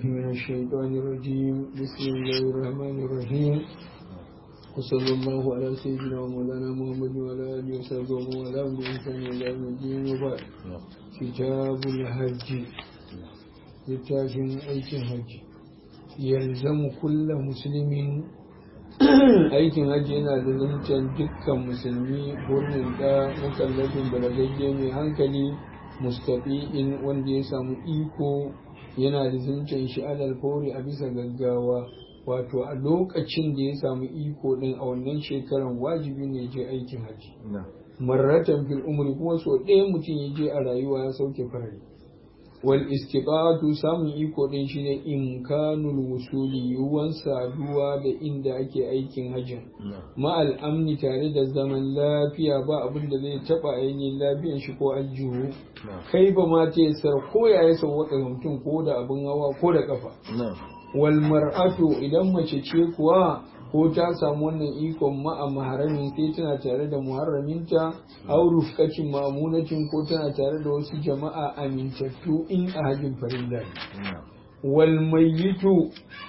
من الشيطان الرجيم بسم الله الرحمن الرحيم وصلى الله على سيدنا ومولانا محمد وعلى اله وصحبه ومن والاه بإحسان إلى يوم الدين وبعد كتاب الحج littafin aikin hajji yalzamu kulla musulmin aikin hajji yana da zancen dukkan musulmi birnin da mukallafin balagagge mai hankali mustafi'in wanda ya samu iko yana da zancen shi alal fauri a bisa gaggawa wato a lokacin da ya samu iko din a wannan shekaran wajibi ne je aikin hajji marratan fil umri kuma so ɗaya mutum ya je a rayuwa ya sauke farari wal istiqatu samun iko din shine imkanul wusuli yuwan saduwa da inda ake aikin hajjin ma'al amni tare da zaman lafiya ba abin da zai taba ainihin lafiyan shi ko aljihu kai ba ma ta sar ko ya yi sauwaka mutum ko da abin hawa ko da kafa wal mar'atu idan mace ce kuwa ko ta samu wannan ikon ma'a maharamin sai tana tare da muharraminta aw rufqatin ma'munatin ko tana tare da wasu jama'a amintattu in a hajjin farilla wal mayyitu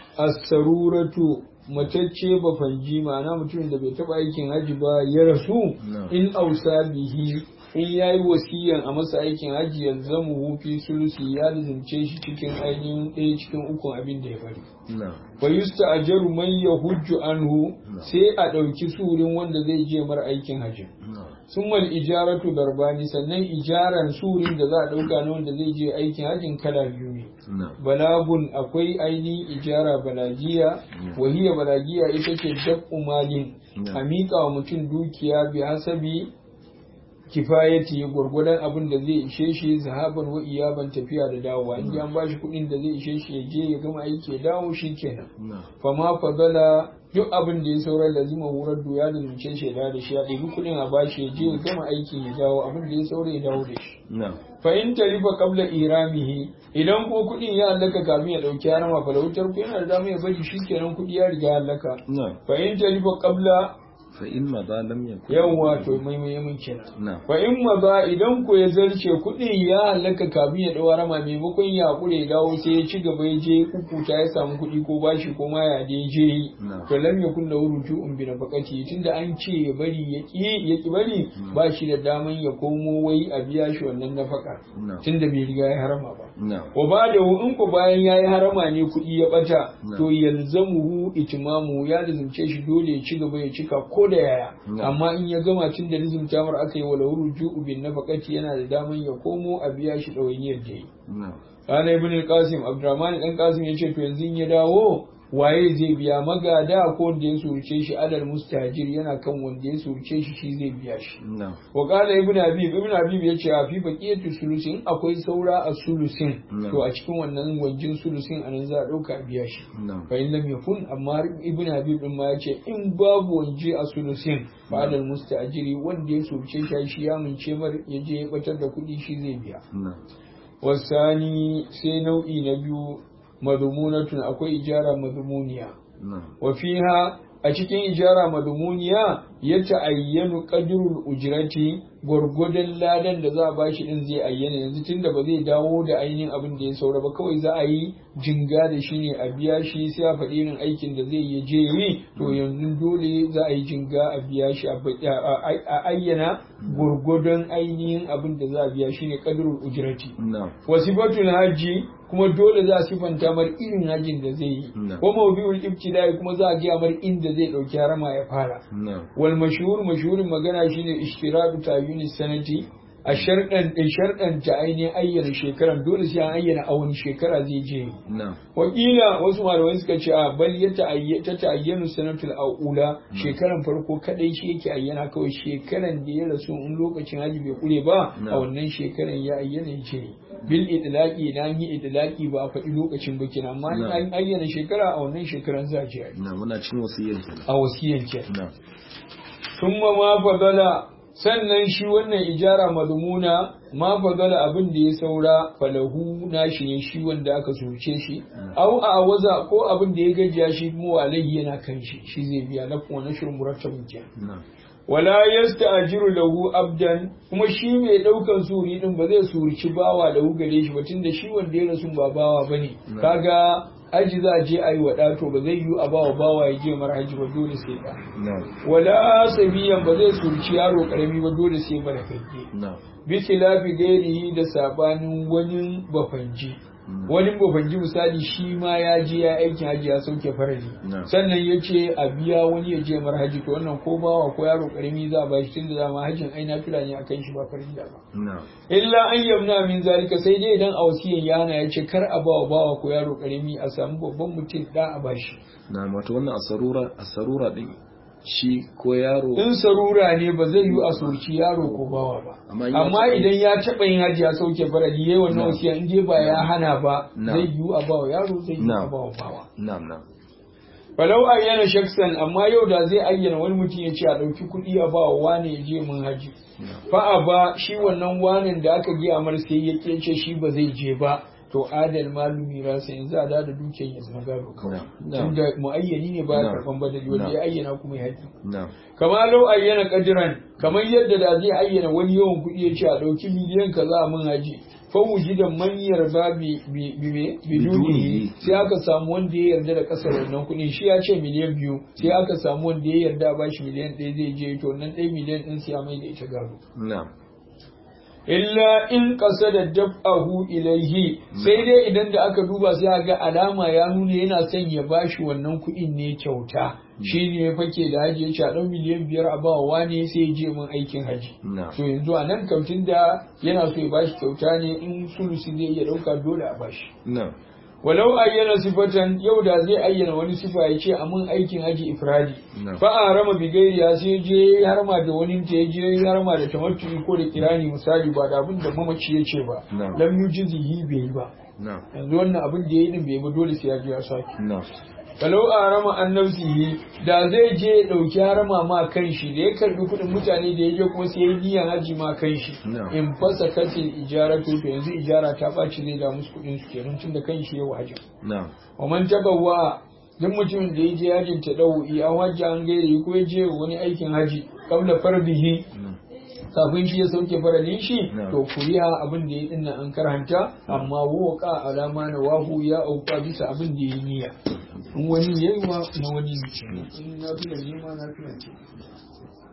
as-saruratu matacce ba fanji ma'ana mutumin da bai taba aikin haji ba ya rasu in ausa bihi in ya yi wasiyan a masa aikin hajji yanzu mu hufi sulusi ya lizince shi cikin ainihin ɗaya cikin ukun abin da ya bari. Fa yusta ajaru man ya hujju anhu sai a ɗauki surin wanda zai je mara aikin hajji. Sun mal ijaratu darbani sannan ijaran surin da za a ɗauka na wanda zai je aikin hajjin kala biyu ne. Balagun akwai ainihin ijara balagiya, wahiya balagiya ita ce dab'u malin, a miƙa wa mutum dukiya bi hasabi kifayati gwargwadon abin da zai ishe shi zahaban wa iyaban tafiya da dawowa in an bashi kuɗin da zai ishe shi ya je ya gama aiki ya dawo shi kenan fa ma fadala duk abin da ya saura lazima horar doya da zuce shi ya da shi ya ɗebi kuɗin a bashi ya je ya gama aikin ya dawo abin da ya saura ya dawo da shi fa in tarifa qabla iramihi idan ko kuɗin ya hallaka kafin ya ɗauki harama fa lautar ku yana da dama ya bari shi kenan kuɗi ya riga hallaka fa in tarifa qabla fa in maza lam yakun yawwa to mai mai mun kenan fa in maza idan ko ya zarce kuɗi ya halaka kafin ya dawo rama maimakon ya hakure ya dawo sai ya ci gaba ya je kukuta ya samu kuɗi ko bashi ko ma ya je je to lam yakun lahu ruju'un bi nafaqati tunda an ce ya bari ya ki ya ki bari ba shi da daman ya komo wai a biya shi wannan nafaka tunda bai riga ya harama ba wa ba da in ko bayan yayi harama ne kuɗi ya bata to yalzamuhu itimamu ya lazimce shi dole ya ci gaba ya cika ko da yaya amma in ya gama tun da nizim tamar aka yi wala ruju'u bin nafaqati yana da daman ya komo a biya shi ɗawainiyar da yi kana ibn al-qasim abdurrahman dan qasim yace to yanzu in ya dawo waye zai biya magada ko wanda ya surce shi adal mustajir yana kan wanda ya surce shi shi zai biya shi wa qala ibn habib ibn habib yace a fi baqiyatu sulusin akwai saura a sulusin to a cikin wannan gwanjin sulusin anan za a dauka biya shi fa in lam yakun amma ibn habib din ma yace in babu wanje a sulusin fa adal mustajiri wanda ya surce shi shi ya mince mar yaje ya batar da kuɗi shi zai biya wasani sai nau'i na biyu madhumunatun akwai ijara madhumuniya wa fiha a cikin ijara madhumuniya ya ta'ayyanu qadrul ujrati gwargwadon ladan da za a bashi din zai ayyana yanzu tunda ba zai dawo da ainihin abin da ya saura ba kawai za a yi jinga da shi ne a biya shi sai a faɗi irin aikin da zai yi je yi to yanzu dole za a yi jinga a biya shi a ayyana gwargwadon ainihin abin da za a biya shi ne qadrul ujrati wasifatul hajji kuma dole za a sifanta mar irin hajjin da zai yi ko mawdu'ul ibtida'i kuma za a gaya mar inda zai dauki harama ya fara wal mashhur mashhurin magana shine ishtiradu tayyuni sanati a sharɗan ɗin sharɗan ta ainihin ayyana shekaran dole sai an ayyana a wani shekara zai je wakila wasu malamai suka ce a bal ya ta ta'ayyanu sanatul aula shekaran farko kadai shi yake ayyana kawai shekaran da ya rasu in lokacin haji bai kure ba a wannan shekaran ya ayyana ya ce bil idlaqi na yi idlaqi ba a faɗi lokacin ba kenan amma in an ayyana shekara a wannan shekaran za a je na muna cin wasiyyan a wasiyyan kenan thumma ma fadala sannan shi wannan ijara mazmuna ma fadala abin da ya saura falahu nashi ne shi wanda aka soke shi au a waza ko abin da ya gajiya shi mu alaihi yana kan shi shi zai biya na kuma nashir murattabin kenan wala yasta'jiru lahu abdan kuma shi mai daukan suri din ba zai surci bawa lahu gare shi ba tunda shi wanda ya rasu ba bawa bane kaga aji za a je ayi wada to ba zai yi a bawa bawa ya je mara haji ba dole sai da wala sabiyan ba zai surci yaro karami ba dole sai mara kake bi khilafi gairihi da sabanin wani bafanji wani bafanji misali shi ma ya je ya aikin haji ya sauke farali sannan ya ce a biya wani ya je mar haji to wannan ko bawa ko yaro karami za a bashi tun da dama hajin ai na fila ne akan shi ba farali ba illa an yamna min zalika sai dai idan a wasiyan ya hana ya ce kar a bawa bawa ko yaro karami a samu babban mutum da a bashi na wato wannan asarura asarura din shi ko yaro in sarura ne ba zai yi a soki yaro ko bawa ba amma idan ya taɓa yin haji ya sauke faradi yayi wannan wasiya in dai ba ya hana ba zai yi a bawa yaro zai yi a bawa bawa na'am na'am falau ayyana shaksan amma yau da zai ayyana wani mutum ya ce a ɗauki kuɗi a bawa wane ya je mun haji fa'a ba shi wannan wanen da aka giya mar sai ya ce shi ba zai je ba to adal malumi rasa yanzu a da dukiyar ya zama gado kawai tunda muayyani ne ba karban badali wanda ya ayyana kuma ya haƙi kama lau ayyana kadiran kamar yadda da zai ayyana wani yawan kuɗi ya ce a ɗauki miliyan kaza a mun haji fawuji da manyar ba bidunihi sai aka samu wanda ya yarda da kasar wannan kuɗin shi ya ce miliyan biyu sai aka samu wanda ya yarda ba shi miliyan ɗaya zai je to nan ɗaya miliyan ɗin sai ya mai da ita gado illa in ƙasa da dab'ahu ilaihi sai dai idan da aka duba sai ga alama ya nuna yana son ya bashi wannan kuɗin ne kyauta shi ne ya fake da haji ya ce a ɗan miliyan biyar a bawa wane sai ya je min aikin haji to yanzu a nan kamtin da yana so ya bashi kyauta ne in sulusi zai iya ɗauka dole a bashi walau ayyana sifatan yau da zai ayyana wani sifa ya ce a mun aikin haji ifradi fa a rama bigairiya sai je harma da wani ta ya je harma da tamattu ko da kirani misali ba da abin da mamaci ya ce ba lam yujizihi bai yi ba yanzu wannan abin da ya yi din bai ba dole sai ya je ya saki kalau a rama an nafsihi da zai je ya ɗauki harama ma kan shi da ya karbi kuɗin mutane da ya je kuma sai ya yi niyan haji ma kan shi in fasa katin ijara to to yanzu ijara ta ɓaci zai da musu kuɗin su kenan tun da kan shi ya wajen wa man tabawa duk mutumin da ya je yajin ta ɗau iya hajji an gairi ko ya je wani aikin haji kabla farbihi kafin shi ya sauke faralin shi to kuriya abin da ya dinna an karanta amma waka alama na wahu ya auka bisa abin da ya niyya in wani yayi wa na wani ne in na fi da nema na fi